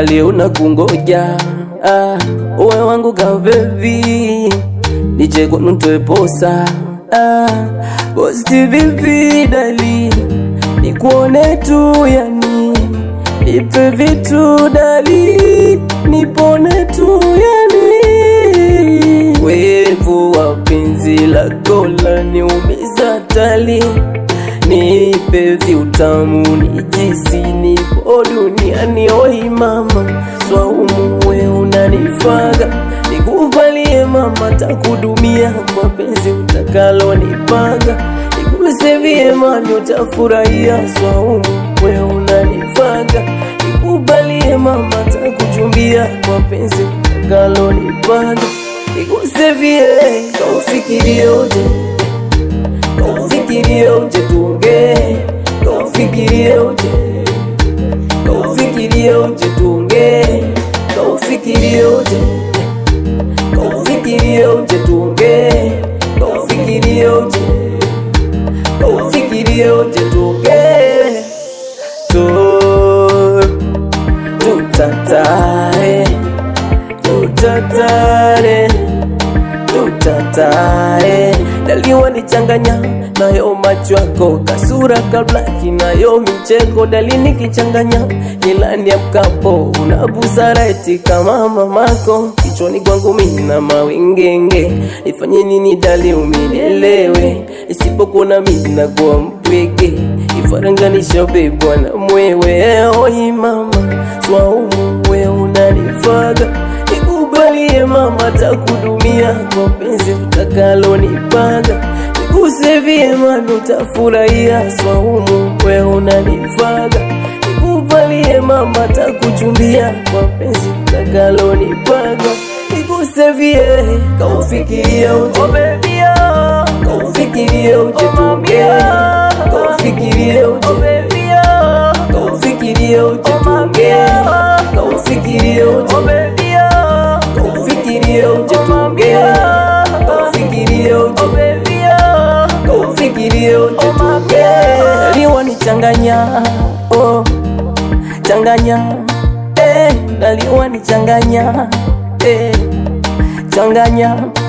dali unakungoja ah, uwe wangu ka baby nije kwenu ntoe posa ah, bosti vipi dali nikuone tu yani nipe vitu dali nipone tu yani wevu wa penzi lako laniumiza tali nipe viutamu nijisi nipo duniani oi mama swaumu we unanifaga nikuvalie mama takudumia mapenzi utakalo nipanga nikuse vyema utafurahia swaumu we unanifaga nikubalie mama takuchumbia mapenzi utakalo nipanga nikuse vie kaufikirie uje kaufikirie uje tuongee kaufikirie uje kaufikirie uje tuongee kaufikirie uje kaufikirie uje tuongee kaufikirie uje kaufikirie uje tuongee tu tutatare tutatare tutatare daliwa nichanganya nayo macho yako kasura kablaki nayo micheko dalini kichanganya ilani ya mkapo una busara eti kama mamako kichwani kwangu mina mawingenge ifanye nini dali uminielewe isipokuona mina kwa mpweke ifaranganisha bebwa na mwewe oi mama swaumu we unanifaga nikubalie mama takudumia kwa penzi utakalo nipanga nikuse vyema utafurahia swaumu we unanifaga nikubalie mama takuchumbia kwa penzi utakalo nipanga nikuse vie kaufikiria uje kaufikirie uje tuongee kaufikirie uje kaufikirie uje tuongee kaufikirie uje kaufikirie uje tuongee kaufikirie uje kaufikirie uje tuongee liwa nichanganya oh changanya eh daliwa nichanganya eh changanya